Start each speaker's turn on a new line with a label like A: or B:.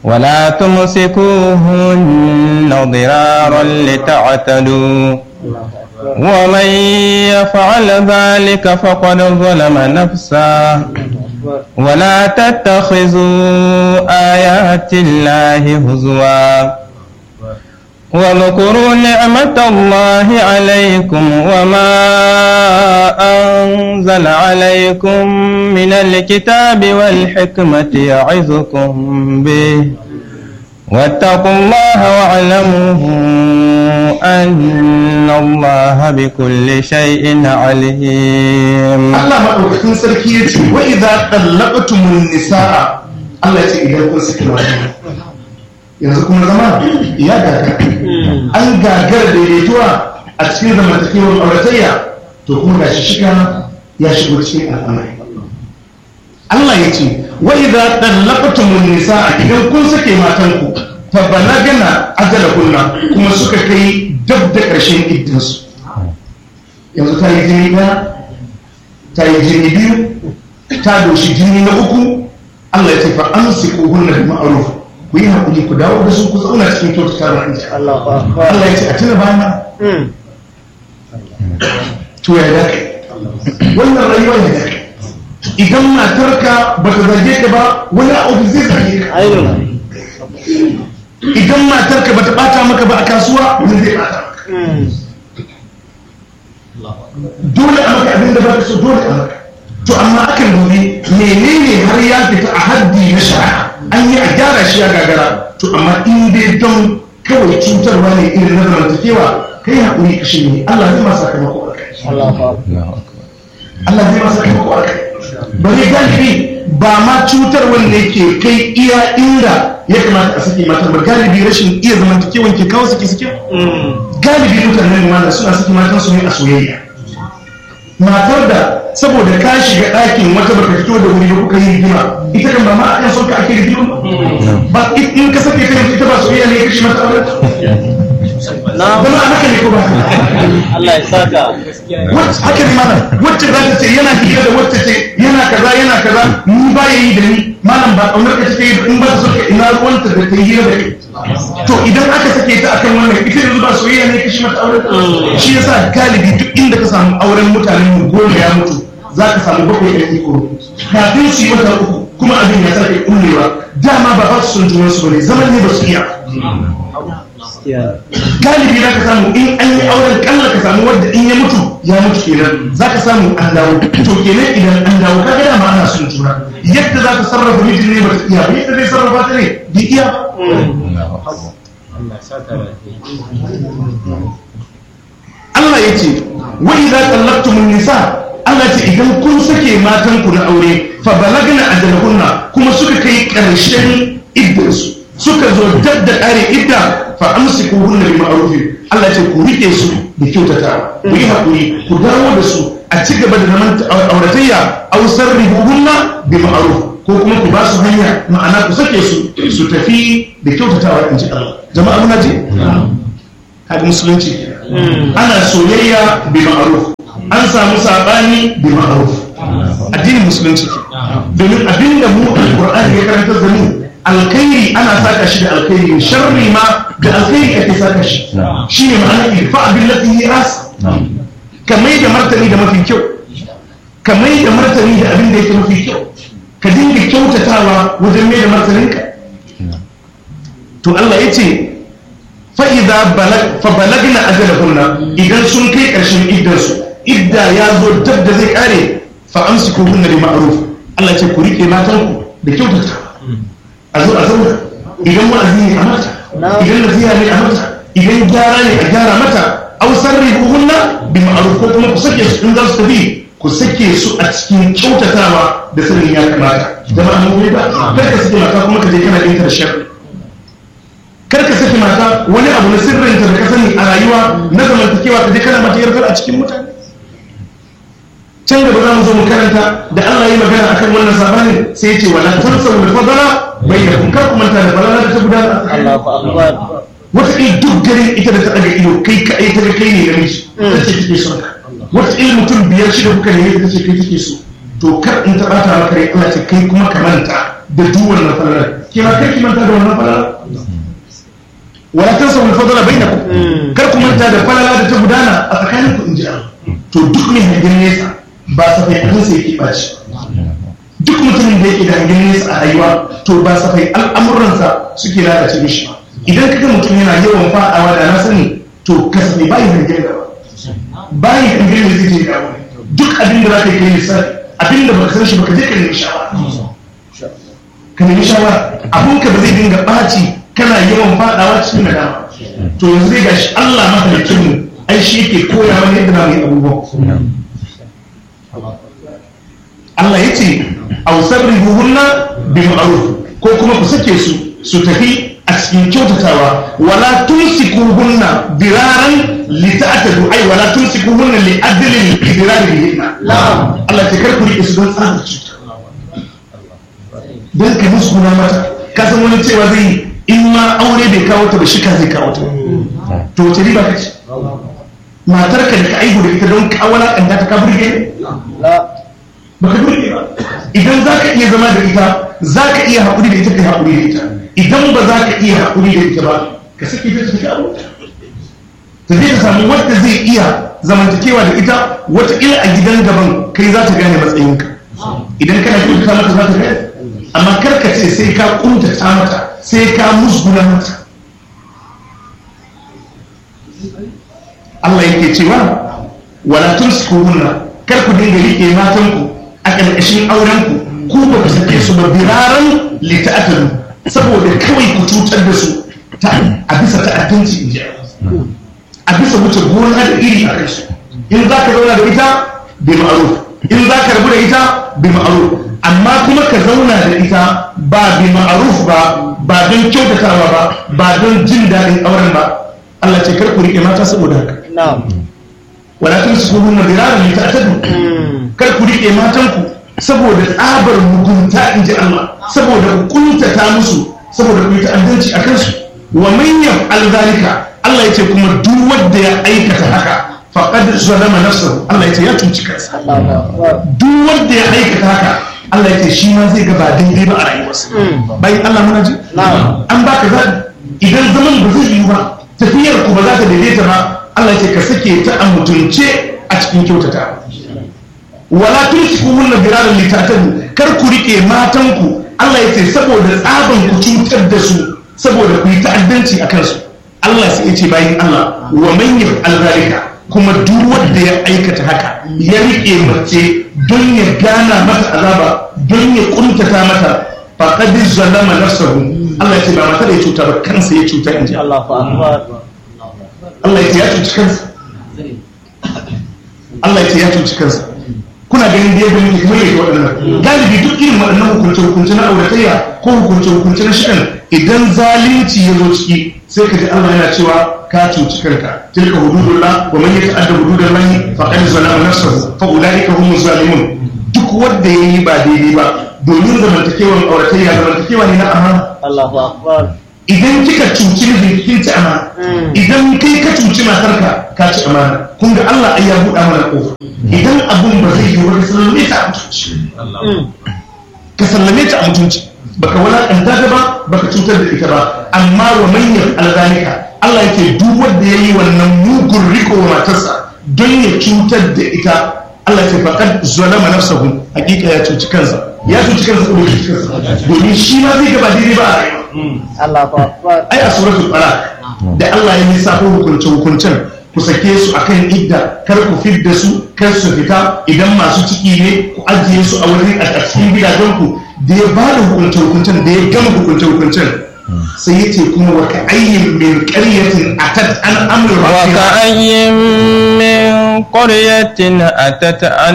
A: ولا تمسكوهن ضرارا لتعتدوا ومن يفعل ذلك فقد ظلم نفسه ولا تتخذوا آيات الله هزوا واذكروا نعمة الله عليكم وما أنزل عليكم من الكتاب والحكمة يعظكم به واتقوا الله واعلموا أن الله بكل شيء عليم
B: Allah maɗaukakin sarki ya ce wa idza qallaqtumun nisaa Allah ya ce idan kun saki mata yanzu kuma zama ya gaga an gagar daidaituwa a cikin zamantakewar auratayya to kuma gashi shiga ya shigo cikin al'amari Allah ya ce wa idza qallaqtumun nisaa idan kun sake matanku fa balagana ajalahunna kuma suka kai dab da ƙarshen iddansu yanzu ta yi jini ɗaya ta yi jini biyu ta doshi jini na uku Allah ya ce fa amsiku hunna bi ma'ruf ku yi hakuri ku dawo da su ku zauna cikin kyautata da inji Allah ya ce a tuna bana to ya da wannan rayuwa ya da idan matarka ba ta zage ka ba wani abu zai zage ka idan matarka ba ta bata maka ba a kasuwa wani zai bata maka dole a maka abin da ba ka so dole a maka to amma akan dubi menene har ya fita a haddi na shari'a an yi a gyara shi ya gagara to amma in dai don kawai cutarwa ne irin na zamantakewa kai haƙuri ka shi ne Allah zai masa sakamako a kai Allah zai masa sakamako a kai bari galibi ba ma cutarwan ne ke kai iya inda ya kamata a sake matan ba galibi rashin iya zamantakewan ke kawo suke suke galibi mutanen mana suna sake matan su ne a soyayya matar da saboda ka shiga ɗakin wata baka fito da wuri ba kuka yi rigima ita kan ba ma akan son ka ake rigima ba in ka sake kai ita ba soyayya ne ya kashe mata aure zama a haka ne ko ba
C: Allah ya saka
B: wacce haka ne mana wacce za ta ce yana hira da wacce ce yana kaza yana kaza ni ba ya yi da ni malam ba kaunar ka take in ba ta so ka ina ruwanta da ta yi hira da kai to idan aka sake ta akan wannan ita yanzu ba soyayya ne kashi mata aure shi yasa galibi duk inda ka samu auren mutanen mu goma ya mutu za ka samu bakwai ɗan iko kafin su yi wata uku kuma abin ya sake kullewa dama ba ba su son junan su bane zaman ne ba su iya galibi za ka samu in an yi auren kalla ka samu wadda in ya mutu ya mutu kenan za ka samu an dawo to kenan idan an dawo ka gada ma ana son juna yadda za ka sarrafa mijin ne ba ta iya ba yadda zai sarrafa ta ne bai iya ba Allah ya ce wa idza tallaqtumun nisa Allah ce idan kun sake matan ku na aure fa balagna ajalahunna kuma suka kai karshen iddarsu suka zo dab da kare idda fa amsikuhunna bi ma'ruf Allah ce ku rike su da kyautatawa ku yi hakuri ku dawo da su a ci gaba da zaman auratayya aw sarrihuhunna bi ma'ruf ko kuma ku ba su hanya ma'ana ku sake su su tafi da kyautatawa in ji Allah jama'a muna ji haka musulunci ana soyayya bi ma'ruf an samu sabani bi ma'ruf addinin musulunci ke domin abinda mu alqur'ani ya karanta da mu alkhairi ana saka shi da alkhairi sharri ma da alkhairi ake saka shi shine ma'ana irfa billati hi as kamai da martani da mafi kyau kamai da martani da abin da yake mafi kyau ka dinga kyautatawa wajen mai da martaninka to Allah ya ce fa'iza fa balagna ajalahunna idan sun kai ƙarshen iddarsu idda ya zo dab da zai kare fa amsiku hunna bi ma'ruf Allah ce ku rike matanku da kyautata a zo a zauna idan wa'azi ne a mata idan nasiha ne a mata idan gyara ne a gyara mata aw sarrihuhunna bi ma'ruf ko kuma ku sake su in za su tafi ku sake su a cikin kyautatawa da sanin ya kamata jama'a mun ba kar ka sake mata kuma ka je kana dinka da sharri kar ka saki mata wani abu na sirrinta da ka sani a rayuwa na zamantakewa ka je kana mata yarkar a cikin mutane can gaba za mu zo mu karanta da Allah yi magana akan wannan sabanin sai ya ce wala tansa wal fadala bainakum kar ku manta da balala da ta gudana
C: Allahu akbar
B: wata il duk gare ita da ta daga ido kai ka ai ta ga kai ne namiji ta ce take son ka wata il mutum biyar shida kuka ne ta ce kai take so to kar in ta bata maka rai Allah ce kai kuma ka manta da duk wannan falalar ke ke ma kar ki manta da wannan falala wala tansa wal fadla bainakum kar ku manta da falala da ta gudana a tsakanin ku inji Allah to duk mai hangen nesa ba safai abin sai yake baci duk mutumin da yake da hangen nesa a rayuwa to ba safai al'amuransa suke lalace mishi ba idan kaga mutum yana yawan fadawa da na sani to kasafai bayi hangen gaba bayi hangen da zai je gaba duk abin da za ka yi kai lissafi abin da baka san shi baka je ka nemi shawara ka nemi shawara abun ka ba zai dinga ɓaci kana yawan fadawa cikin nadama to yanzu dai gashi Allah mahalicin mu ai shi yake koya mana yadda na yi abubuwan Allah ya ce aw sabrihuhunna bi ma'ruf ko kuma ku sake su su tafi a cikin kyautatawa wala tumsikuhunna diraran li ta'tadu ay wala tumsikuhunna li adlin dirar bihinna Allah ya kar ku rike su don tsarin cuta don ka musu guna mata ka san wani cewa zai yi in ma aure bai kawo ta ba shi ka zai kawo ta to wace riba ka ce matar ka da ka aihu da ita don ka walakanta ta ka burge ne ba ka burge ba idan za ka iya zama da ita za ka iya haƙuri da ita ka haƙuri da ita idan ba za ka iya haƙuri da ita ba ka sake ta tafi abota ta zai ta samu wadda zai iya zamantakewa da ita wata ila a gidan gaban kai za ta gane matsayinka idan kana kyautata mata za ta gane amma karka ce sai ka kuntata mata sai ka musguna mata Allah yake cewa wala tumsikuhunna kar ku dinga rike matanku a ƙarƙashin aurenku ku ba ku sake su ba biraran lita'atalu saboda kawai ku cutar da su a bisa ta'addanci in ji a bisa wuce gona da iri a kai su in za ka zauna da ita bi ma'ruf in za ka rabu da ita bi ma'ruf amma kuma ka zauna da ita ba bi ma'ruf ba ba don kyautatawa ba ba don jin daɗin auren ba Allah ce kar ku rike mata saboda haka wala tun su kuma diraran ne ta tadu kar ku rike matanku saboda tsabar mugunta in ji Allah saboda ku kuntata musu saboda ku yi ta'addanci a kansu wa man yaf'al zalika Allah ya ce kuma duk wanda ya aikata haka faqad zalama nafsahu Allah ya ce ya cuci kansa duk wanda ya aikata haka Allah ya ce shi ma zai ga ba daidai ba a rayuwarsa bayan Allah muna ji an baka zaɓi idan zaman ba zai yi ba tafiyar ku ba za ta daidaita ba Allah ya ce ka sake ta a mutunce a cikin kyautata wala tumsiku hunna biraran litatadu kar ku rike matanku Allah ya ce saboda tsaban ku cutar da su saboda ku yi ta'addanci a kansu Allah sai ya ce bayan Allah wa man yaf'al zalika kuma duk wanda ya aikata haka ya rike mace don ya gana mata azaba don ya kuntata mata faqad zalama nafsahu Allah ya ce ba mata da ya cuta ba kansa ya cuta inji Allah Allah ya ce ya cuci kansa Allah ya ce ya cuci kansa kuna ganin da yadda muke kamar yadda waɗannan galibi duk irin waɗannan hukunce hukunce na auratayya ko hukunce hukunce na shi'an idan zalunci ya zo ciki sai ka ji Allah yana cewa ka cuci kanka tilka hududullah wa man yata'adda hududallahi faqad zalama nafsahu fa ulaika humuz zalimun duk wanda yayi ba daidai ba domin zamantakewan auratayya zamantakewa ne na amana
C: Allahu akbar
B: idan kika cuci mijin kin ci amana idan kai ka cuci matarka ka ci amana kun ga Allah ai ya buɗa mana kofa idan abun ba zai yi ba ka sallame ta a mutunci ka sallame ta a mutunci baka wulakanta ta ba baka cutar da ita ba amma wa manyan alzalika Allah yake duk wanda yayi wannan mugun riko wa matarsa don ya cutar da ita Allah ya ce faqad zalama nafsahu hakika ya cuci kansa ya cuci kansa ko bai cuci kansa domin shi ma zai gaba daidai ba a rayuwa
C: Allahu akbar
B: ai a suratul talaq da Allah ya lissafo hukunce hukuncen ku sake su akan idda kar ku fidda su kar su fita idan masu ciki ne ku ajiye su a wurin a cikin gidajen ku da ya ba da hukunce hukuncen da ya gama hukunce hukuncen sai ya ce kuma wa ka ayyin min qaryatin atat an amru rabbiha
A: وكأي من قرية أتت عن